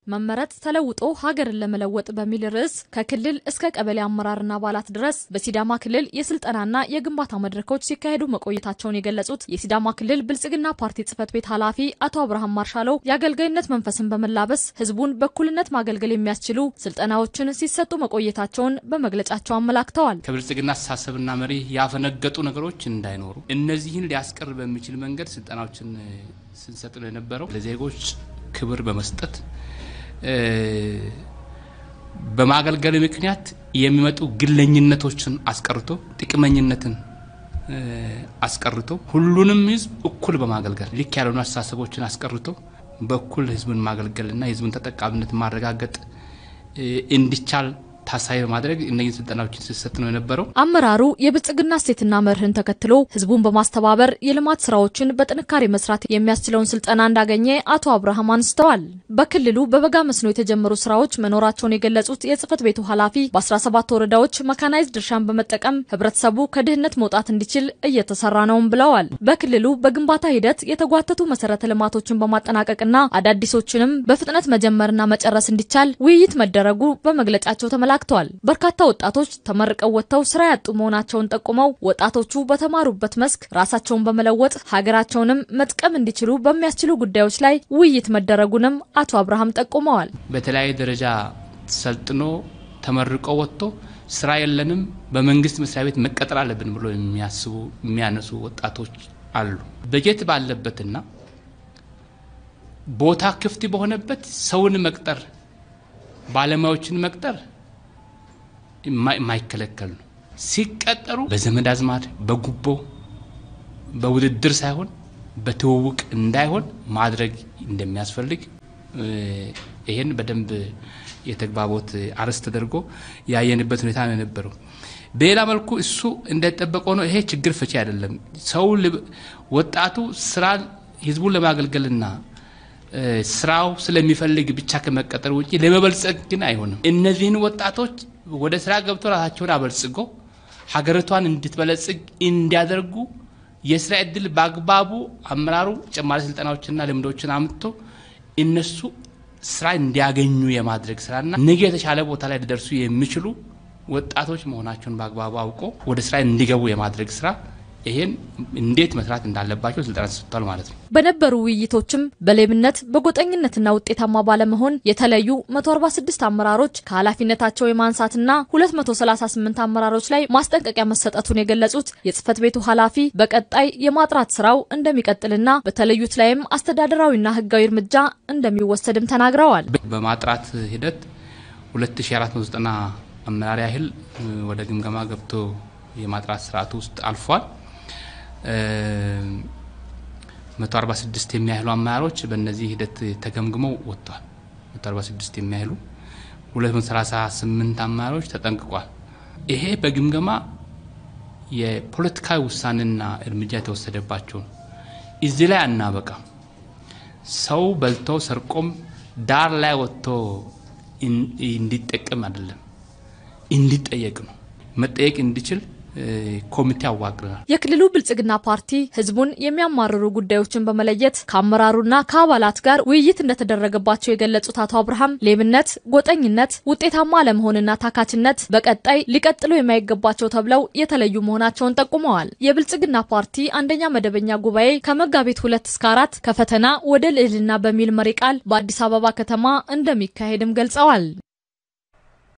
መመረጥ ተለውጦ ሀገርን ለመለወጥ በሚል ርዕስ ከክልል እስከ ቀበሌ አመራርና አባላት ድረስ በሲዳማ ክልል የስልጠናና የግንባታ መድረኮች ሲካሄዱ መቆየታቸውን የገለጹት የሲዳማ ክልል ብልጽግና ፓርቲ ጽህፈት ቤት ኃላፊ አቶ አብርሃም ማርሻለው የአገልጋይነት መንፈስን በመላበስ ህዝቡን በእኩልነት ማገልገል የሚያስችሉ ስልጠናዎችን ሲሰጡ መቆየታቸውን በመግለጫቸው አመላክተዋል። ከብልጽግና አስተሳሰብና መሪ ያፈነገጡ ነገሮች እንዳይኖሩ እነዚህን ሊያስቀር በሚችል መንገድ ስልጠናዎችን ስንሰጥ ነው የነበረው ለዜጎች ክብር በመስጠት በማገልገል ምክንያት የሚመጡ ግለኝነቶችን አስቀርቶ ጥቅመኝነትን አስቀርቶ ሁሉንም ህዝብ እኩል በማገልገል ልክ ያልሆኑ አስተሳሰቦችን አስቀርቶ በእኩል ህዝብን ማገልገልና የህዝብን ተጠቃሚነት ማረጋገጥ እንዲቻል ታሳቢ በማድረግ እነዚህ ስልጠናዎችን ሲሰጥ ነው የነበረው። አመራሩ የብልጽግና እሴትና መርህን ተከትሎ ህዝቡን በማስተባበር የልማት ስራዎችን በጥንካሬ መስራት የሚያስችለውን ስልጠና እንዳገኘ አቶ አብርሃም አንስተዋል። በክልሉ በበጋ መስኖ የተጀመሩ ስራዎች መኖራቸውን የገለጹት የጽህፈት ቤቱ ኃላፊ በ17 ወረዳዎች መካናይዝድ እርሻን በመጠቀም ህብረተሰቡ ከድህነት መውጣት እንዲችል እየተሰራ ነውም ብለዋል። በክልሉ በግንባታ ሂደት የተጓተቱ መሰረተ ልማቶችን በማጠናቀቅና አዳዲሶችንም በፍጥነት መጀመርና መጨረስ እንዲቻል ውይይት መደረጉ በመግለጫቸው ተመላ ተመላክተዋል። በርካታ ወጣቶች ተመርቀው ወጥተው ስራ ያጡ መሆናቸውን ጠቁመው ወጣቶቹ በተማሩበት መስክ ራሳቸውን በመለወጥ ሀገራቸውንም መጥቀም እንዲችሉ በሚያስችሉ ጉዳዮች ላይ ውይይት መደረጉንም አቶ አብርሃም ጠቁመዋል። በተለያየ ደረጃ ሰልጥኖ ተመርቆ ወጥቶ ስራ የለንም በመንግስት መስሪያ ቤት መቀጠር አለብን ብሎ የሚያስቡ የሚያነሱ ወጣቶች አሉ። በጀት ባለበትና ቦታ ክፍት በሆነበት ሰውን መቅጠር ባለሙያዎችን መቅጠር የማይከለከል ነው። ሲቀጠሩ በዘመድ አዝማድ በጉቦ በውድድር ሳይሆን በትውውቅ እንዳይሆን ማድረግ እንደሚያስፈልግ ይህን በደንብ የተግባቦት አርዕስት ተደርጎ ያየንበት ሁኔታ ነው የነበረው። በሌላ መልኩ እሱ እንደተጠበቀ ሆኖ ይሄ ችግር ፈቺ አይደለም። ሰው ወጣቱ ስራ ህዝቡን ለማገልገልና ስራው ስለሚፈልግ ብቻ ከመቀጠር ውጭ ለመበልጸግ ግን አይሆንም። እነዚህን ወጣቶች ወደ ስራ ገብቶ ራሳቸውን አበልጽጎ ሀገሪቷን እንድትበለጽግ እንዲያደርጉ የስራ እድል በአግባቡ አመራሩ ተጨማሪ ስልጠናዎችና ልምዶችን አምጥቶ እነሱ ስራ እንዲያገኙ የማድረግ ስራና ነገ የተሻለ ቦታ ላይ ሊደርሱ የሚችሉ ወጣቶች መሆናቸውን በአግባቡ አውቆ ወደ ስራ እንዲገቡ የማድረግ ስራ ይሄን እንዴት መስራት እንዳለባቸው ስልጠና ተሰጥቷል ማለት ነው። በነበሩ ውይይቶችም በሌብነት በጎጠኝነትና ውጤታማ ባለመሆን የተለዩ 146 አመራሮች ከኃላፊነታቸው የማንሳትና 238 አመራሮች ላይ ማስጠንቀቂያ መሰጠቱን የገለጹት የጽህፈት ቤቱ ኃላፊ በቀጣይ የማጥራት ስራው እንደሚቀጥልና በተለዩት ላይም አስተዳደራዊና ህጋዊ እርምጃ እንደሚወሰድም ተናግረዋል። በማጥራት ሂደት 2490 አመራር ያህል ወደ ግምገማ ገብቶ የማጥራት ስርዓቱ ውስጥ አልፏል። 146 የሚያህሉ አመራሮች በእነዚህ ሂደት ተገምግመው ወጥቷል። 146 የሚያህሉ 238 አመራሮች ተጠንቅቋል። ይሄ በግምገማ የፖለቲካዊ ውሳኔና እርምጃ የተወሰደባቸው ነው። እዚህ ላይ አናበቃም። ሰው በልቶ ሰርቆም ዳር ላይ ወጥቶ እንዲጠቀም አይደለም፣ እንዲጠየቅ ነው። መጠየቅ እንዲችል ኮሚቴ አዋቅረናል። የክልሉ ብልጽግና ፓርቲ ህዝቡን የሚያማርሩ ጉዳዮችን በመለየት ከአመራሩና ከአባላት ጋር ውይይት እንደተደረገባቸው የገለጹት አቶ አብርሃም ሌብነት፣ ጎጠኝነት፣ ውጤታማ አለመሆንና ታካችነት በቀጣይ ሊቀጥሉ የማይገባቸው ተብለው የተለዩ መሆናቸውን ጠቁመዋል። የብልጽግና ፓርቲ አንደኛ መደበኛ ጉባኤ ከመጋቢት ሁለት እስከ አራት ከፈተና ወደ ልዕልና በሚል መሪ ቃል በአዲስ አበባ ከተማ እንደሚካሄድም ገልጸዋል።